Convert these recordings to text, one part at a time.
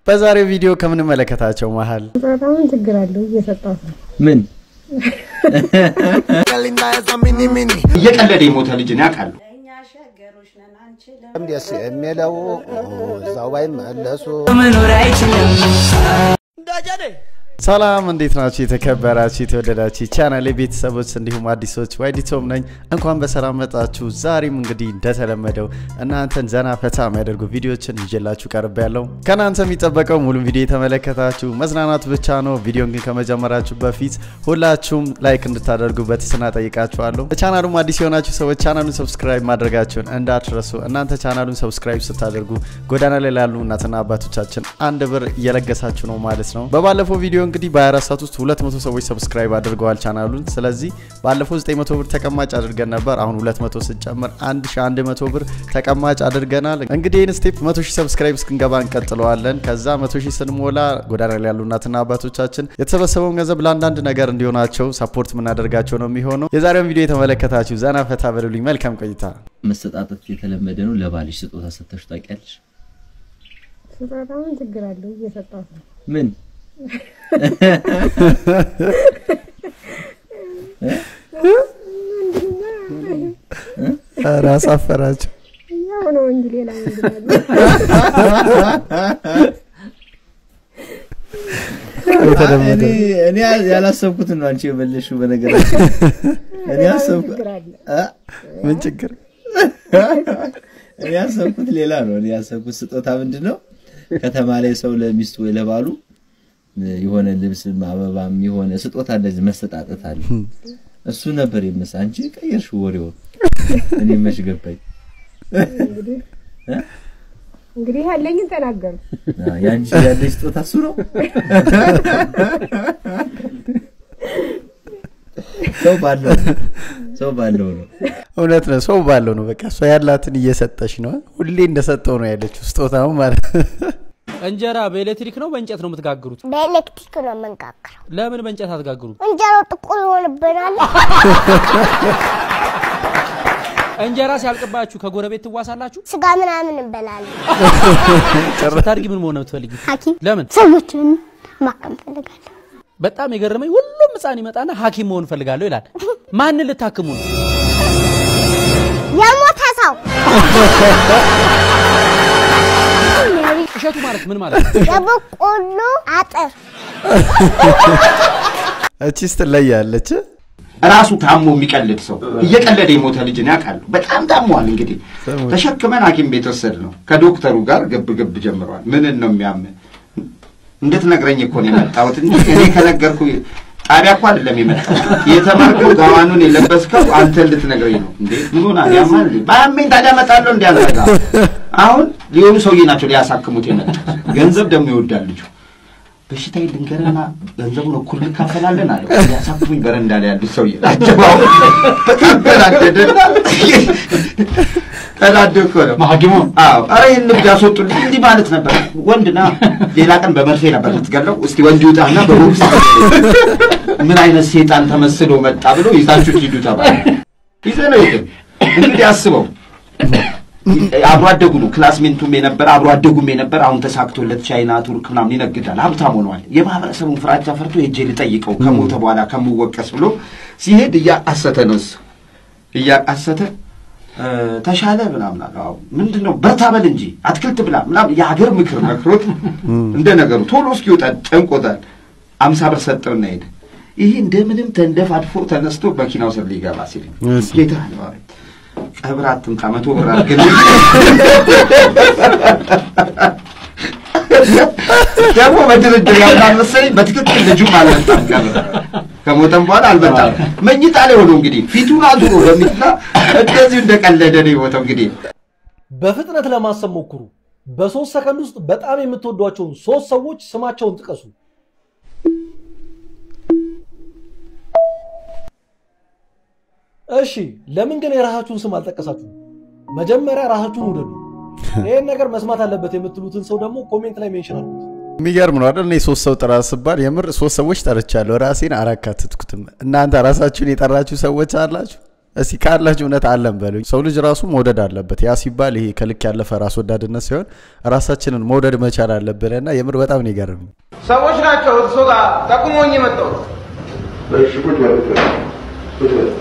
በዛሬው ቪዲዮ ከምንመለከታቸው መሀል በጣም ችግር አለው እየሰጣት ነው። ምን እየቀለደ የሞተ ልጅን ያውቃሉ። ደስ የሚለው እዛው ባይመለሱ ሰላም እንዴት ናችሁ? የተከበራችሁ የተወደዳችሁ ቻናል ቤተሰቦች እንዲሁም አዲሶች ዋይዲቶም ነኝ። እንኳን በሰላም መጣችሁ። ዛሬም እንግዲህ እንደተለመደው እናንተን ዘና ፈታ የሚያደርጉ ቪዲዮችን ይዤላችሁ ቀርብ ያለው ከእናንተ የሚጠበቀው ሙሉ ቪዲዮ የተመለከታችሁ መዝናናት ብቻ ነው። ቪዲዮን ግን ከመጀመራችሁ በፊት ሁላችሁም ላይክ እንድታደርጉ በትህትና ጠይቃችኋለሁ። ቻናሉም አዲስ የሆናችሁ ሰዎች ቻናሉን ሰብስክራይብ ማድረጋችሁን እንዳትረሱ። እናንተ ቻናሉን ሰብስክራይብ ስታደርጉ ጎዳና ላይ ላሉ እናትና አባቶቻችን አንድ ብር እየለገሳችሁ ነው ማለት ነው። በባለፈው ቪዲዮ እንግዲህ በ24 ሰዓት ውስጥ 200 ሰዎች ሰብስክራይብ አድርገዋል ቻናሉን። ስለዚህ ባለፈው 900 ብር ተቀማጭ አድርገን ነበር። አሁን 200 ስንጨምር 1100 ብር ተቀማጭ አድርገናል። እንግዲህ ይህን ስቴፕ 100 ሺህ ሰብስክራይብ እስክንገባ እንቀጥለዋለን። ከዛ 100 ሺህ ስንሞላ ጎዳና ላይ ያሉ እናትና አባቶቻችን የተሰበሰበውን ገንዘብ ለአንዳንድ ነገር እንዲሆናቸው ሰፖርት የምናደርጋቸው ነው የሚሆነው። የዛሬውን ቪዲዮ የተመለከታችሁ ዘና ፈታ በሉልኝ። መልካም ቆይታ። መሰጣጠት የተለመደ ነው። ለባልሽ ስጦታ ሰጥተሽ ታውቂያለሽ? በጣም ችግር አለው እየሰጣት ነው። ምን ኧረ አሳፈራቸው። ያው ነው እንጂ ሌላ ምንድን አለ? የተለመደ እኔ እኔ ያላሰብኩትን ነው አንቺ የመለሽው። በነገራችን እኔ ያሰብኩ ችግር አለ። አ? ምን ችግር እኔ ያሰብኩት ሌላ ነው። እኔ ያሰብኩት ስጦታ ምንድን ነው ከተማ ላይ ሰው ለሚስቱ ወይ ለባሉ የሆነ ልብስም አበባም የሆነ ስጦታ እንደዚህ መሰጣጠት አለ። እሱ ነበር የመሰ አንቺ ቀየርሽው ወሬውን። እኔ መች ገባኝ። እንግዲህ እንግዲህ ያለኝን ተናገሩ። አ፣ የአንቺ ያለሽ ስጦታ እሱ ነው። ሰው ባለው ነው። ሰው ባለው ነው። እውነት ነው። ሰው ባለው ነው። በቃ እሷ ያላትን እየሰጠች ነው። ሁሌ እንደሰጠው ነው ያለችው ስጦታው ማለት እንጀራ በኤሌክትሪክ ነው በእንጨት ነው የምትጋግሩት? በኤሌክትሪክ ነው የምንጋግረው። ለምን በእንጨት አትጋግሩት? እንጀራው ጥቁር ይሆንብናል። እንጀራ ሲያልቅባችሁ ከጎረቤት ትዋሳላችሁ? ስጋ ምናምን እንበላለን። ስታድጊ ምን መሆን ነው የምትፈልጊው? ሐኪም ለምን? ሰዎችን ማከም ፈልጋለሁ። በጣም የገረመኝ ሁሉም ሕፃን ይመጣና ሐኪም መሆን እፈልጋለሁ ይላል። ማንን ልታክሙ ነው? የሞተ ሰው እሸቱ ማለት ምን ማለት ነው? የበቆሎ አጥር እቺስ ትለያለች። ራሱ ታሞ የሚቀልድ ሰው እየቀለደ የሞተ ልጅን ያውቃሉ። በጣም ታሟል። እንግዲህ ተሸክመን ሐኪም ቤት ወሰድ ነው። ከዶክተሩ ጋር ግብ ግብ ጀምረዋል። ምንን ነው የሚያምን እንድትነግረኝ እኮ ነው የመጣሁት እንጂ እኔ ከነገርኩ ጣቢያ እኮ አይደለም የመጣሁት። የተማርከው ጋዋኑን የለበስከው አንተ እንድትነግረኝ ነው እንዴ? ምን ሆና ያማል እንዴ? ባያመኝ ታዲያ እመጣለሁ እንዲ ያደረጋ አሁን ሊሆኑ ሰውዬ ናቸው ሊያሳክሙት የመጡት። ገንዘብ ደግሞ ይወዳል ልጁ። በሽታ ልንገርና ገንዘቡን እኩል እንካፈላለን አለው። ሊያሳክሙኝ በረንዳ ላይ ያሉት ሰውዬ ናቸው። አሁን በጣም ተናደደና ተናደ እኮ ነው ሐኪሙ። አዎ፣ ኧረ ይህን ንግድ ያስወጡልኝ እንዲህ ማለት ነበር። ወንድና ሌላ ቀን በመርፌ ነበር ልትገለው። እስቲ ወንድ ውጣና በቦክስ ምን አይነት ሴጣን ተመስሎ መጣ ብሎ ይዛችሁት ሂዱ ተባለ። ይዘህ ነው ሄድን። እንግዲህ አስበው አብሮ አደጉ ነው። ክላስሜንቱም የነበረ አብሮ አደጉም የነበረ አሁን ተሳክቶለት ቻይና፣ ቱርክ ምናምን ይነግዳል፣ ሀብታም ሆነዋል። የማህበረሰቡን ፍራቻ ፈርቶ ሄጄ ልጠይቀው ከሞተ በኋላ ከምወቀስ ብሎ ሲሄድ እያቃሰተ ነው እሱ እያቃሰተ እ፣ ተሻለ ምናምን አለ። አዎ ምንድን ነው በርታ በል እንጂ አትክልት ብላ ምናምን የሀገር ምክር መክሮት እንደ ነገሩ ቶሎ እስኪወጣ ጨንቆታል። አምሳ ብር ሰጠውና ሄደ። ይሄ እንደምንም ተንደፋድፎ ተነስቶ መኪናው ስር ሊገባ ሲል እሺ። ጌታ ነው አለ። ቀብር አትምጣ መቶ ብር አድርግልኝ ደግሞ በድርድር ያምናል መሰለኝ። በትክክል ልጁም አልመጣም ቀብር ከሞተም በኋላ አልመጣም። መኝታ ላይ ሆኖ እንግዲህ ፊቱን አዙሮ በሚትና እንደዚሁ እንደቀለደ ነው የሞተው እንግዲህ በፍጥነት ለማሰብ ሞክሩ። በሶስት ሰከንድ ውስጥ በጣም የምትወዷቸውን ሶስት ሰዎች ስማቸውን ጥቀሱ። እሺ፣ ለምን ግን የራሳችሁን ስም አልጠቀሳችሁም? መጀመሪያ ራሳችሁን ውደዱ። ይህን ነገር መስማት አለበት የምትሉትን ሰው ደግሞ ኮሜንት ላይ ሜንሽን አድርጉት። የሚገርም ነው አይደል? እኔ ሶስት ሰው ጥራ ስባል የምር ሶስት ሰዎች ጠርቻለሁ። ራሴን አላካትትኩትም። እናንተ ራሳችሁን የጠራችሁ ሰዎች አላችሁ? እስቲ ካላችሁ እውነት አለን በሉኝ። ሰው ልጅ ራሱ መውደድ አለበት። ያ ሲባል ይሄ ከልክ ያለፈ ራስ ወዳድነት ሳይሆን ራሳችንን መውደድ መቻል አለብን እና የምር በጣም ነው የገረመኝ። ሰዎች ናቸው እርሶ ጋር ጠቁሞኝ የመጣው። እሺ ቁጭ በል ቁጭ በል ቁጭ በል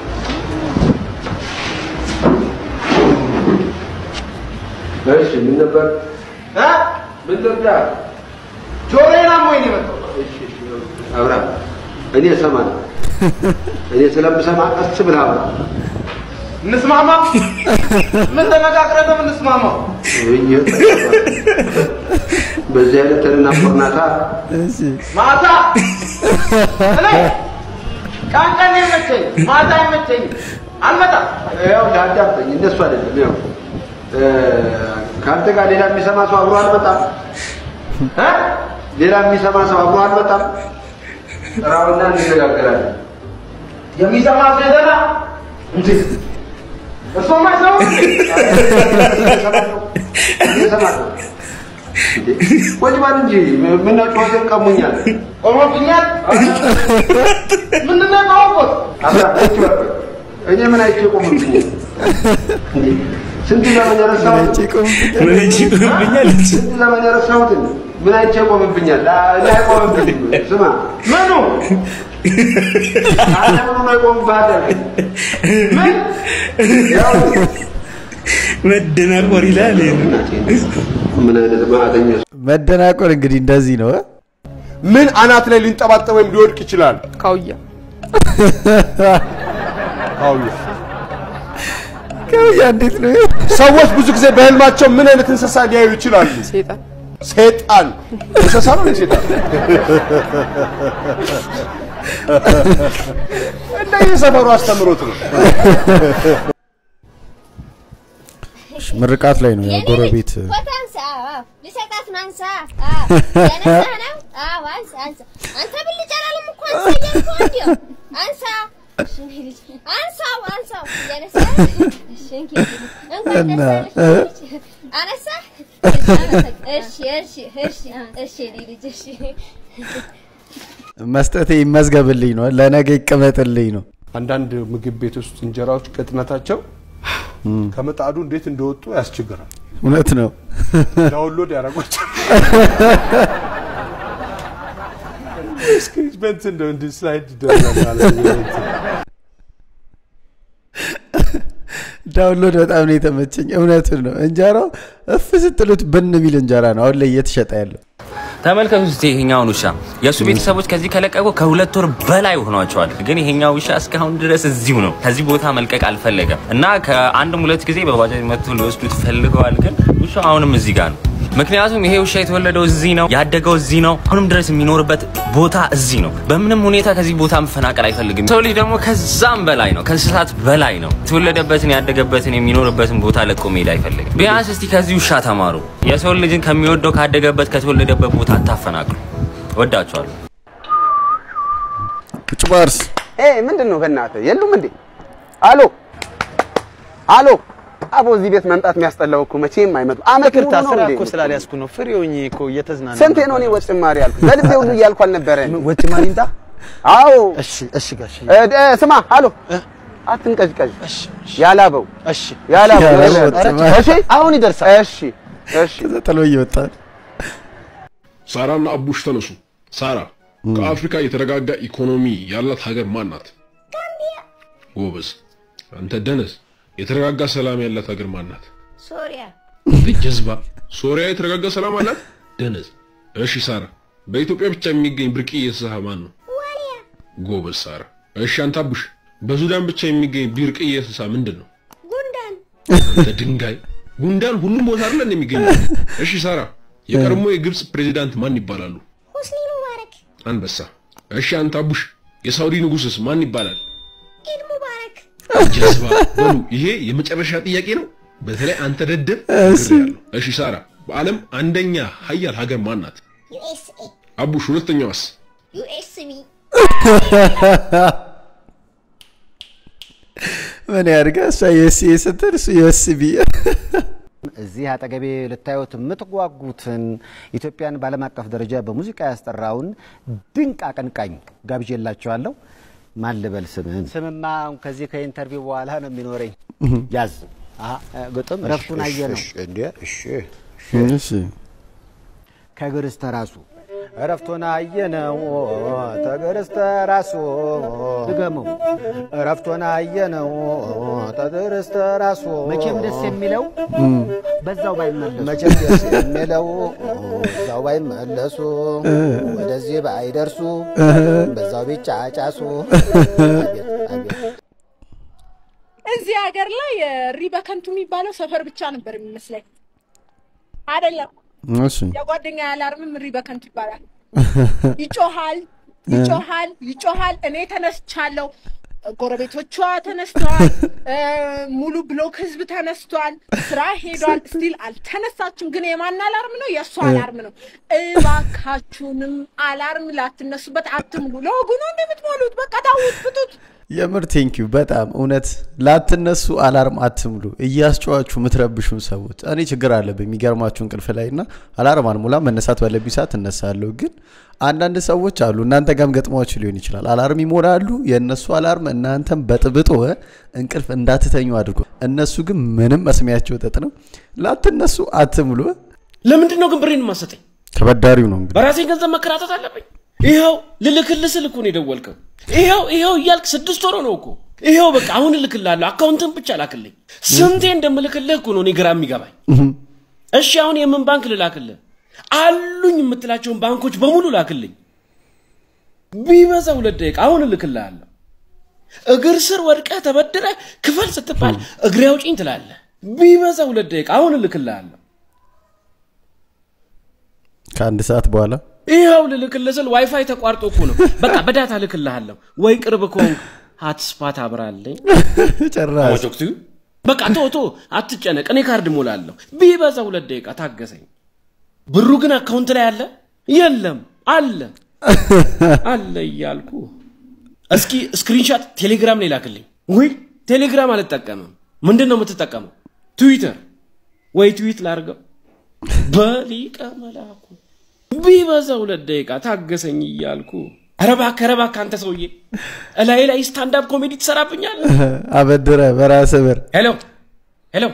እሺ ምን ነበር እ? ምን ነበር ጆሮዬን አሞኝ ነው የመጣው። አብርሃም እኔ እሰማለሁ እኔ ስለምሰማ ቀስ ብለህ አብራ እንስማማ? ምን ተነጋግረን ነው የምንስማማው? በዚህ አይነት ተደናቆርናታ ማታ እኔ ቀን ቀን ይመቸኝ፣ ማታ አይመቸኝም። አልመጣም። ያው ላዳምጠኝ እንደሱ አይደለም ያው እ፣ ከአንተ ጋር ሌላ የሚሰማ ሰው አብሮ አልመጣም እ? ሌላ የሚሰማ ሰው አብሮ አልመጣም ጥራውና እንነጋገራለን የሚሰማ ሰው የዘና እንዴ እርሶማ ሰው እየሰማለሁ እንዴ ወጅ ባል እንጂ ምነው ጮቴን ቀሙኛል ቆሞብኛል። ምንድን ነው የቆምኩት? አብራ ቁጭ በል ቆይ። እኔ ምን አይቼ ቆምብኛል እንዴ ስንት ዘመን የረሳሁት ምን አይቼ ቆምብኛል? ስንት ዘመን የረሳሁትን ምን አይቼ ቆምብኛል እኔ አይቆምብኝም ስማ ምኑ አንተ ምኑ ነው ይቆምብሃል ያልከኝ ምን ያው መደናቆር ይላል። ምን አይነት ማዕተኛ መደናቆር እንግዲህ እንደዚህ ነው እ? ምን አናት ላይ ሊንጠባጠብ ወይም ሊወድቅ ይችላል? ካውያ ካውያ። ካውያ እንዴት ነው? ሰዎች ብዙ ጊዜ በህልማቸው ምን አይነት እንስሳ ሊያዩ ይችላሉ? ሴጣን ሴጣን። እንስሳ ነው እንዴ ሴጣን? እንደ የሰፈሩ አስተምሮት ነው። እሺ፣ ምርቃት ላይ ነው ያው ጎረቤት ፎቶ አንሳ። አዎ፣ ልሰጣት ነው። አንሳ። አዎ፣ ያነሳህ ነው? አዎ፣ አንሳ፣ አንሳ። አንተ ብልጭ አላለም እኮ አንሳ እያልኩህ እንዲያው። አንሳ። እሺ፣ እኔ ልጅ አንሳው፣ አንሳው። እያነሳህ እሺ፣ እንግዲህ እንኳን እና ደስ እ? አለሽ። አነሳህ? እሺ፣ እሺ፣ እሺ፣ እሺ፣ እኔ ልጅ እሺ። መስጠቴ ይመዝገብልኝ ነው፣ ለነገ ይቀመጥልኝ ነው። አንዳንድ ምግብ ቤት ውስጥ እንጀራዎች ቅጥነታቸው ከምጣዱ እንዴት እንደወጡ ያስቸግራል። እውነት ነው። ዳውንሎድ ያደረጓቸው እስክሪፕት እንደው እንዲህ ስላይድ ይደረጋል ማለት ነው። ዳውንሎድ በጣም ነው የተመቸኝ። እውነቱን ነው። እንጀራው እፍ ስትሉት ብን የሚል እንጀራ ነው አሁን ላይ እየተሸጠ ያለው። ተመልከቱ እስቲ ይሄኛውን ውሻ የእሱ ቤተሰቦች ከዚህ ከለቀቁ ከሁለት ወር በላይ ሆኗቸዋል። ግን ይሄኛው ውሻ እስካሁን ድረስ እዚሁ ነው። ከዚህ ቦታ መልቀቅ አልፈለገም እና ከአንድም ሁለት ጊዜ በባጃጅ መጥቶ ሊወስዱት ፈልገዋል። ግን ውሻው አሁንም እዚህ ጋር ነው። ምክንያቱም ይሄ ውሻ የተወለደው እዚህ ነው፣ ያደገው እዚህ ነው፣ አሁንም ድረስ የሚኖርበት ቦታ እዚህ ነው። በምንም ሁኔታ ከዚህ ቦታ መፈናቀል አይፈልግም። ሰው ልጅ ደግሞ ከዛም በላይ ነው፣ ከእንስሳት በላይ ነው። የተወለደበትን ያደገበትን የሚኖርበትን ቦታ ለቆ መሄድ አይፈልግም። ቢያንስ እስቲ ከዚህ ውሻ ተማሩ። የሰው ልጅን ከሚወደው ካደገበት ከተወለደበት ቦታ አታፈናቅሉ። ወዳችኋለሁ። ቁጭ ባርስ ምንድን ነው በእናትህ የሉም እንዴ? አሎ አሎ አቦ እዚህ ቤት መምጣት የሚያስጠላው እኮ መቼም አይመጡም። አመት ሙሉ ይቅርታ ነው ስራ እንዴ? እኮ ስላልያዝኩ ነው። ፍሬ ሆኜ እኮ እየተዝናና ስንቴ ነው እኔ ወጭ ማሪ ያልኩ? በልቤ ሁሉ እያልኩ አልነበረ? ወጭ ማሪ ይምጣ? አዎ። እሺ እሺ ጋሽ እ፣ እ፣ ስማ አሎ አትንቀዥቀዥ። ያላበው እሺ ያላበው ያላበው ኧረ፣ ወጭ ማሪ። እሺ አሁን ይደርሳል። እሺ እሺ ከዛ ጥሎ እየወጣል። ሳራና አቡሽ ተነሱ። ሳራ ከአፍሪካ የተረጋጋ ኢኮኖሚ ያላት ሀገር ማን ናት? ጎበዝ። አንተ ደነዝ፣ የተረጋጋ ሰላም ያላት ሀገር ማን ናት? ሶሪያ ጀዝባ። ሶሪያ የተረጋጋ ሰላም አላት? ደነዝ። እሺ ሳራ፣ በኢትዮጵያ ብቻ የሚገኝ ብርቅዬ እንስሳ ማን ነው? ጎበዝ ሳራ። እሺ አንተ አቡሽ፣ በሱዳን ብቻ የሚገኝ ብርቅዬ እንስሳ ምንድን ነው? ጉንዳን አንተ ድንጋይ። ጉንዳን ሁሉም ቦታ አይደል እንደሚገኝ። እሺ ሳራ፣ የቀድሞ የግብፅ ፕሬዚዳንት ማን ይባላሉ? ሁስኒ ሙባረክ አንበሳ። እሺ አንተ አቡሽ፣ የሳውዲ ንጉስስ ማን ይባላል? ኢድ ሙባረክ ጀዝባ። በሉ ይሄ የመጨረሻ ጥያቄ ነው። በተለይ አንተ ደደብ እሺ። ነግሬሃለሁ። እሺ ሳራ፣ በዓለም አንደኛ ሀያል ሀገር ማን ናት? ዩኤስኤ አቡሽ፣ ሁለተኛዋስ? ዩኤስቢ ምን ያድርጋ እሷ ዩኤስኤ ስትል እሱ ዩኤስቢ እዚህ አጠገቤ ልታዩት የምትጓጉትን ኢትዮጵያን በዓለም አቀፍ ደረጃ በሙዚቃ ያስጠራውን ድንቅ አቀንቃኝ ጋብዤላችኋለሁ። ማን ልበል ስምህን? ስምማ አሁን ከዚህ ከኢንተርቪው በኋላ ነው የሚኖረኝ። ያዝ አ- ግጥም ረፍቱን አየ ነው እንዴ? እሺ እሺ ከግርስተ ራሱ እረፍቱን አየነው ተግርስተ ራሱ ድገመው እረፍቱን አየነው ተግርስተ ራሱ መቼም ደስ የሚለው በዛው ባይመለሱ መቼም ደስ የሚለው በዛው ባይመለሱ ወደዚህ ባይደርሱ በዛው ቢጫጫሱ አቤት አቤት እዚህ ሀገር ላይ ሪበከንቱ የሚባለው ሰፈር ብቻ ነበር የሚመስለኝ። አይደለም እሺ የጓደኛ አላርምም ሪበከንቱ ይባላል። ይጮሃል ይጮሃል ይጮሃል። እኔ ተነስቻለሁ፣ ጎረቤቶቿ ተነስተዋል፣ እ፣ ሙሉ ብሎክ ህዝብ ተነስቷል፣ ስራ ሄዷል። ስቲል አልተነሳችም። ግን የማን አላርም ነው? የእሱ አላርም ነው። እባካችሁንም አላርም ላትነሱበት አትምሉ። ለወጉ ነው እንደምትሞሉት። በቃ ታውት ፍቱት። የምር ቴንኪዩ በጣም እውነት ላትነሱ አላርም አትምሉ እያስጨዋችሁ የምትረብሹን ሰዎች እኔ ችግር አለብኝ የሚገርማችሁ እንቅልፍ ላይ እና አላርም አልሞላ መነሳት ባለብኝ ሰዓት እነሳለሁ ግን አንዳንድ ሰዎች አሉ እናንተ ጋም ገጥሟችሁ ሊሆን ይችላል አላርም ይሞላሉ የእነሱ አላርም እናንተም በጥብጦ እንቅልፍ እንዳትተኙ አድርጎ እነሱ ግን ምንም መስሚያቸው ጥጥ ነው ላትነሱ አትምሉ ለምንድን ነው ግን ብሬን የማሰጠኝ? ተበዳሪው ነው እንግዲህ በራሴ ገንዘብ መከራተት አለብኝ። ይኸው ልልክልህ ስል እኮ ነው የደወልከው። ይኸው ይኸው እያልክ ስድስት ወር ነው እኮ። ይኸው በቃ አሁን እልክልሃለሁ፣ አካውንትን ብቻ ላክልኝ። ስንቴ እንደምልክልህ እኮ ነው እኔ ግራ የሚገባኝ። እሺ አሁን የምን ባንክ ልላክልህ? አሉኝ የምትላቸውን ባንኮች በሙሉ ላክልኝ። ቢበዛ ሁለት ደቂቃ አሁን እልክልሃለሁ። እግር ስር ወድቀህ ተበድረህ ክፈል ስትባል እግሬ አውጪኝ ትላለህ። ቢበዛ ሁለት ደቂቃ አሁን እልክልሃለሁ። ከአንድ ሰዓት በኋላ ይኸው ልልክልህ ስል ዋይፋይ ተቋርጦ እኮ ነው። በቃ በዳታ ልክልሃለሁ ወይ ቅርብ ከሆንክ ሀትስፓት አብራለኝ። ጭራሽ ወቅቱ በቃ ቶ ቶ አትጨነቅ፣ እኔ ካርድ ሞላለሁ። ቢበዛ ሁለት ደቂቃ ታገሰኝ። ብሩ ግን አካውንት ላይ አለ የለም? አለ አለ እያልኩ እስኪ ስክሪንሻት ቴሌግራም ላይ ላክልኝ። ወይ ቴሌግራም አልጠቀምም። ምንድን ነው የምትጠቀመው? ትዊተር ወይ ትዊት ላርገው በሊቀ መላኩ ቢበዛ ሁለት ደቂቃ ታገሰኝ እያልኩ ኧረ እባክህ ኧረ እባክህ አንተ ሰውዬ እላይ ላይ ስታንዳፕ ኮሜዲ ትሰራብኛለህ። አበድረ በራስህ ብር ሄሎ ሄሎ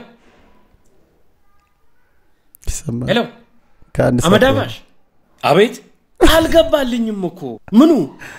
ይሰማል ሄሎ ከአንድ ሰዓት አመዳባሽ አቤት አልገባልኝም እኮ ምኑ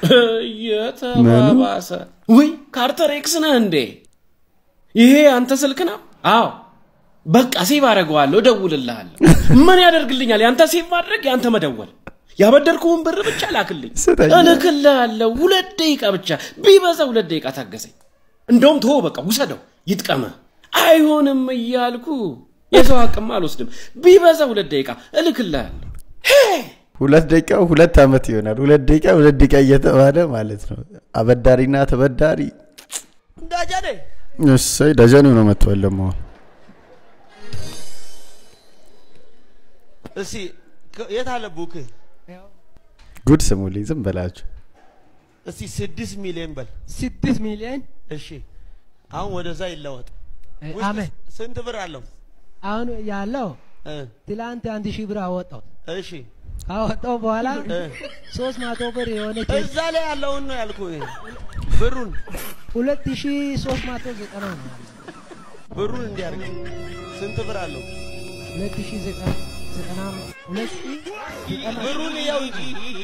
እየተባባሰ ውይ ካርተር ኤክስ ነህ እንዴ ይሄ አንተ ስልክ ነው አዎ በቃ ሴቭ አደርገዋለሁ እደውልልሃለሁ ምን ያደርግልኛል ያንተ ሴቭ ማድረግ ያንተ መደወል ያበደርኩህን ብር ብቻ ላክልኝ ስጠኝ። እልክልሃለሁ ሁለት ደቂቃ ብቻ ቢበዛ ሁለት ደቂቃ ታገሰኝ እንደውም ተወው በቃ ውሰደው ይጥቀመህ አይሆንም እያልኩ የሰው አቅም አልወስድም ቢበዛ ሁለት ደቂቃ እልክልሃለሁ ሁለት ደቂቃ ሁለት ዓመት ይሆናል። ሁለት ደቂቃ ሁለት ደቂቃ እየተባለ ማለት ነው። አበዳሪና ተበዳሪ ዳጃኔ እሰይ ደጀኔው ነው መጥቷል ደግሞ አሁን። እስቲ ከ- የት አለ ቡክ? ጉድ ስሙልኝ ዝም በላችሁ። እስቲ ስድስት ሚሊዮን በል። ስድስት ሚሊዮን እሺ አሁን ወደዛ ይለወጥ። እ፣ ውስጥ አሜን። ስንት ብር አለው? አሁን ያለው እ፣ ትላንት አንድ ሺህ ብር አወጣው እሺ ካወጣው በኋላ እ፣ ሶስት መቶ ብር የሆነች እዛ ላይ ያለውን ነው ያልኩህ። ብሩን ሁለት ሺህ ሶስት መቶ ዘጠና ነው ያለው። ብሩን እንዲያርግ ስንት ብር አለው? ሁለት ሺህ ዘጠና ዘጠና ሁለት ሺህ ዘጠና ብሩን ያው እንጂ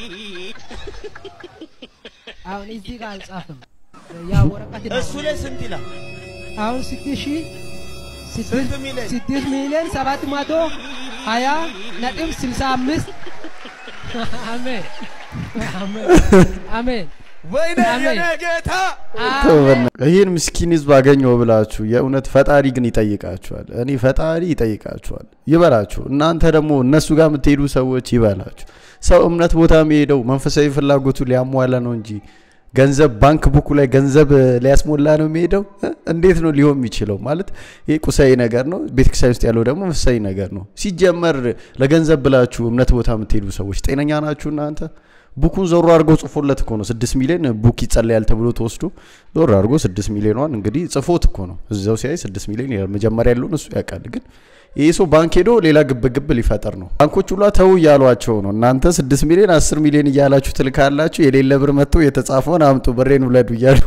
አሁን እዚህ ጋር አልጻፍም። ያ ወረቀት ነው። እሱ ላይ ስንት ይላል? አሁን ስድስት ሺህ ስንት ስድስት ሚሊዮን? ስድስት ሚሊዮን ሰባት መቶ ሀያ ነጥብ ስልሳ አምስት አሜን አሜን አሜን ወይኔ አሜን። የኔ ጌታ ተው በእናትህ። ይህን ምስኪን ህዝብ አገኘው ብላችሁ የእውነት ፈጣሪ ግን ይጠይቃችኋል። እኔ ፈጣሪ ይጠይቃችኋል፣ ይበላችሁ። እናንተ ደግሞ እነሱ ጋር የምትሄዱ ሰዎች ይበላችሁ። ሰው እምነት ቦታ የሚሄደው መንፈሳዊ ፍላጎቱ ሊያሟላ ነው እንጂ ገንዘብ ባንክ ቡኩ ላይ ገንዘብ ሊያስሞላ ነው የሚሄደው። እ? እንዴት ነው ሊሆን የሚችለው? ማለት ይህ ቁሳዊ ነገር ነው። ቤተክርስቲያን ውስጥ ያለው ደግሞ መንፈሳዊ ነገር ነው። ሲጀመር ለገንዘብ ብላችሁ እምነት ቦታ የምትሄዱ ሰዎች ጤነኛ ናችሁ እናንተ? ቡኩን ዞሮ አድርጎ ጽፎለት እኮ ነው ስድስት ሚሊዮን ቡክ ይጸለያል ተብሎ ተወስዶ ዞሮ አድርጎ ስድስት ሚሊዮኗን እንግዲህ ጽፎት እኮ ነው እዛው ሲያይ ስድስት ሚሊዮን ይላል። መጀመሪያ ያለውን እሱ ያውቃል። ግን ይህ ሰው ባንክ ሄዶ ሌላ ግብግብ ሊፈጠር ነው። ባንኮች ሁላ ተው እያሏቸው ነው። እናንተ ስድስት ሚሊዮን አስር ሚሊዮን እያላችሁ ትልካላችሁ፣ የሌለ ብር መጥቶ የተጻፈውን አምጡ ብሬን ውለዱ እያሉ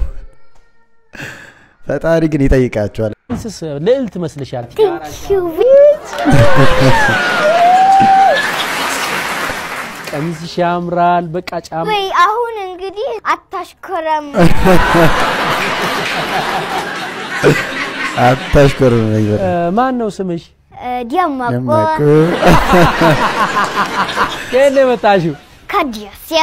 ፈጣሪ ግን ይጠይቃቸዋል። እንስስ ልዕልት መስልሻል። ቀሚስሽ ያምራል። በቃ ጫማ ወይ አሁን እንግዲህ አታሽኮረም። አታሽኮር እ፣ ማን ነው ስምሽ? ዲያማቆ ከየት ነው የመጣሽው? ከዲያሴ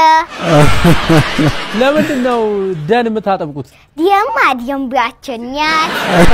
ለምንድን ነው ደን የምታጠብቁት? ዲያማ ዲያምባቸኛል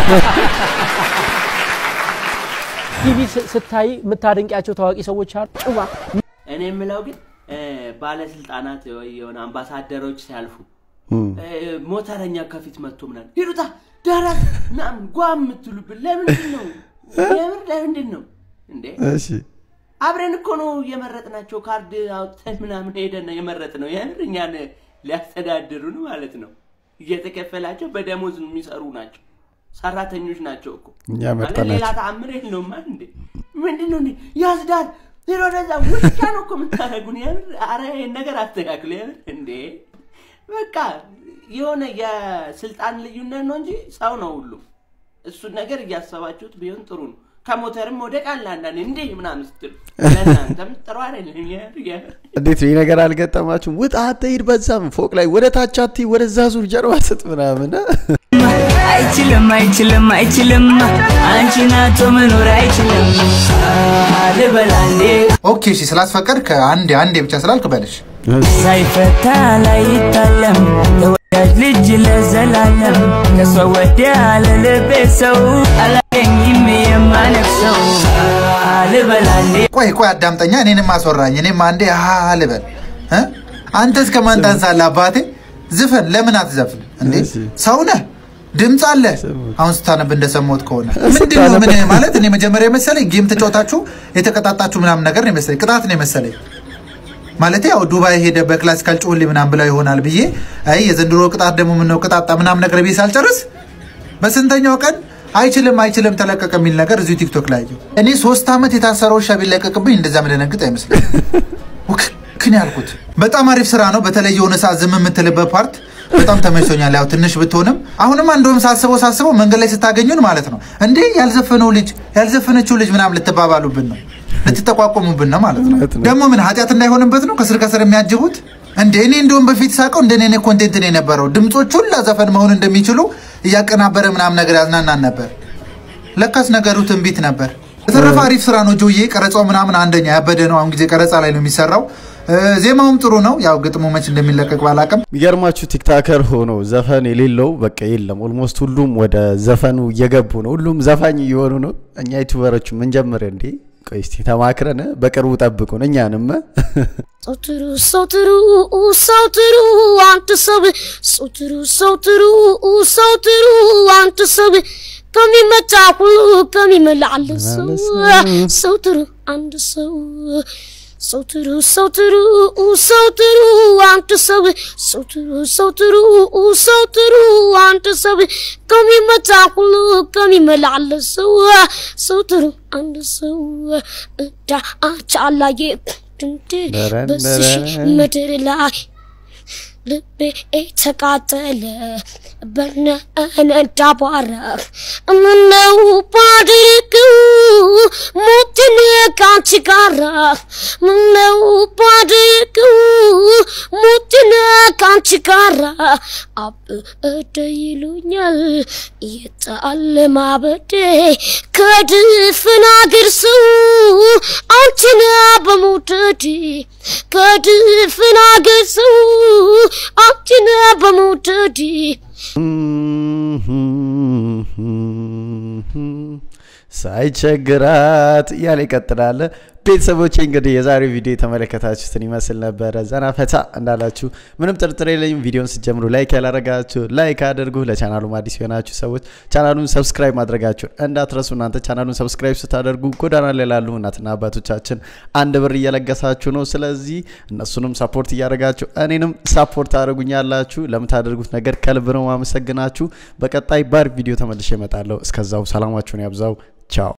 ቲቪ ስ- ስታይ የምታደንቂያቸው ታዋቂ ሰዎች አሉ? ጭዋ እኔ የምለው ግን እ፣ ባለስልጣናት ወይ የሆነ አምባሳደሮች ሲያልፉ እ፣ ሞተረኛ ከፊት መጥቶ ምናምን ሂዱታ ዳራት ምናምን ጓ የምትሉብን ለምንድን ነው? የምር ለምንድን ነው እንዴ? እሺ አብረን እኮ ነው የመረጥናቸው። ካርድ አውጥተን ምናምን ሄደን ነው የመረጥ ነው። የምር እኛን ሊያስተዳድሩን ማለት ነው። እየተከፈላቸው በደሞዝ የሚሰሩ ናቸው። ሰራተኞች ናቸው እኮ እኛ ማለት መርጠናቸው። ሌላ ተአምር የለውም አይደል እንዴ? ምንድን ነው እንዴ? ያስዳር ሄዶ ወደዛ ውሻ ነው እኮ የምታደርጉን። የምር አረ ይሄን ነገር አስተካክሉ። የምር እንዴ በቃ የሆነ የስልጣን ልዩነት ነው እንጂ ሰው ነው ሁሉም። እሱን ነገር እያሰባችሁት ቢሆን ጥሩ ነው። ከሞተርም ወደ ቃል አንዳንዴ እንዴ ምናምን ስትሉ ለእናንተም ጥሩ አይደለም። የምር የምር እንዴት ነው ይህ ነገር አልገጠማችሁም? ውጣ አትሂድ፣ በዛም ፎቅ ላይ ወደ ታች አትሂድ፣ ወደዛ ዙር፣ ጀርባ ስጥ ምናምን አይችልም አይችልም አይችልም አንቺን አቶ መኖር አይችልም ልበላንዴ ኦኬ እሺ፣ ስላስፈቀድክ አንዴ አንዴ ብቻ ስላልክ በልሽ። ሳይፈታ ላይታለም ተወዳጅ ልጅ ለዘላለም ከሷ ወዲያ ለልቤ ሰው አላገኝም የማነፍሰው ልበላንዴ ቆይ ቆይ አዳምጠኛ፣ እኔንም አስወራኝ። እኔም አንዴ ሀ ልበል እ? አንተ እስከ ማን ታንሳለህ አባቴ? ዝፈን ለምን አትዘፍን እንዴ? ሰው ነህ፣ ድምፅ አለ። አሁን ስታነብ እንደሰማሁት ከሆነ ምንድን ነው ምን ማለት እኔ መጀመሪያ የመሰለኝ ጌም ተጫወታችሁ የተቀጣጣችሁ ምናምን ነገር ነው የመሰለኝ፣ ቅጣት ነው የመሰለኝ። ማለት ያው ዱባይ ሄደ በክላሲካል ጮህሌ ምናምን ብለው ይሆናል ብዬ አይ የዘንድሮ ቅጣት ደግሞ ምነው ቅጣጣ ምናምን ነገር ብዬ ሳልጨርስ በስንተኛው ቀን አይችልም አይችልም ተለቀቀ የሚል ነገር እዚሁ ቲክቶክ ላይ አየሁ። እኔ ሶስት ዓመት የታሰረው ውሻ ቢለቀቅብኝ እንደዛ ምደነግጥ አይመስለኝ ክን ያልኩት በጣም አሪፍ ስራ ነው። በተለይ የሆነ ሰዓት ዝም የምትልበት ፓርት በጣም ተመችቶኛል። ያው ትንሽ ብትሆንም አሁንም እንደውም ሳስበው ሳስበው መንገድ ላይ ስታገኙን ማለት ነው እንዴ ያልዘፈነው ልጅ ያልዘፈነችው ልጅ ምናምን ልትባባሉብን ነው ልትጠቋቆሙብን ነው ማለት ነው። ደግሞ ምን ኃጢአት እንዳይሆንበት ነው ከስር ከስር የሚያጅቡት እንደ እኔ እንደውም በፊት ሳቀው እንደ እኔ ኮንቴንት ነው የነበረው ድምፆች ሁላ ዘፈን መሆን እንደሚችሉ እያቀናበረ ምናምን ነገር ያዝናናን ነበር። ለካስ ነገሩ ትንቢት ነበር። በተረፈ አሪፍ ስራ ነው ጆዬ። ቀረጻው ምናምን አንደኛ ያበደ ነው። አሁን ጊዜ ቀረጻ ላይ ነው የሚሰራው። እ፣ ዜማውም ጥሩ ነው። ያው ግጥሙ መች እንደሚለቀቅ ባላቅም የሚገርማችሁ ቲክታከር ሆኖ ዘፈን የሌለው በቃ የለም። ኦልሞስት ሁሉም ወደ ዘፈኑ እየገቡ ነው። ሁሉም ዘፋኝ እየሆኑ ነው። እኛ ዩቱበሮቹ ምን ጀምር እንዴ? ቆይ እስቲ ተማክረን በቅርቡ ጠብቁን እኛንም ሰው ጥሩ ሰው ጥሩ ሰው ጥሩ አንተ ሰው ሰው ጥሩ ሰው ጥሩ ሰው ጥሩ አንተ ሰው ከሚመጣ ሁሉ ከሚመላለሰው ሰው ጥሩ አንድ ሰው ሰው ጥሩ ሰው ጥሩ ሰው ጥሩ አንተ ሰው ሰው ጥሩ ሰው ጥሩ ሰው ጥሩ አንተ ሰው ከሚመጣ ሁሉ ከሚመላለሰው ሰው ጥሩ አንድ ሰው እዳ አቻላየ በስሽ ምድር ላይ ልቤ ተቃጠለ በነነ ዳቧረ ምነው ባድርገው ሞትን ካንቺ ጋራ ምነው ባድርገው ሞትን ካንቺ ጋራ አበደ ይሉኛል የጣለ ማበዴ ከድፍን አገር ሰው አንቺን በመውደድ ከድፍን አገር ሰው አንቺን በመውደድ ሳይቸግራት እያለ ይቀጥላል። ቤተሰቦቼ እንግዲህ የዛሬው ቪዲዮ የተመለከታችሁትን ይመስል ነበረ። ዘና ፈታ እንዳላችሁ ምንም ጥርጥር የለኝም። ቪዲዮን ስትጀምሩ ላይክ ያላረጋችሁ ላይክ አድርጉ። ለቻናሉ አዲስ የሆናችሁ ሰዎች ቻናሉን ሰብስክራይብ ማድረጋችሁን እንዳትረሱ። እናንተ ቻናሉን ሰብስክራይብ ስታደርጉ ጎዳና ላይ ላሉ እናትና አባቶቻችን አንድ ብር እየለገሳችሁ ነው። ስለዚህ እነሱንም ሰፖርት እያደረጋችሁ እኔንም ሰፖርት አድርጉኛላችሁ። ለምታደርጉት ነገር ከልብ ነው ማመሰግናችሁ። በቀጣይ ባር ቪዲዮ ተመልሼ እመጣለሁ። እስከዛው ሰላማችሁን ያብዛው። ቻው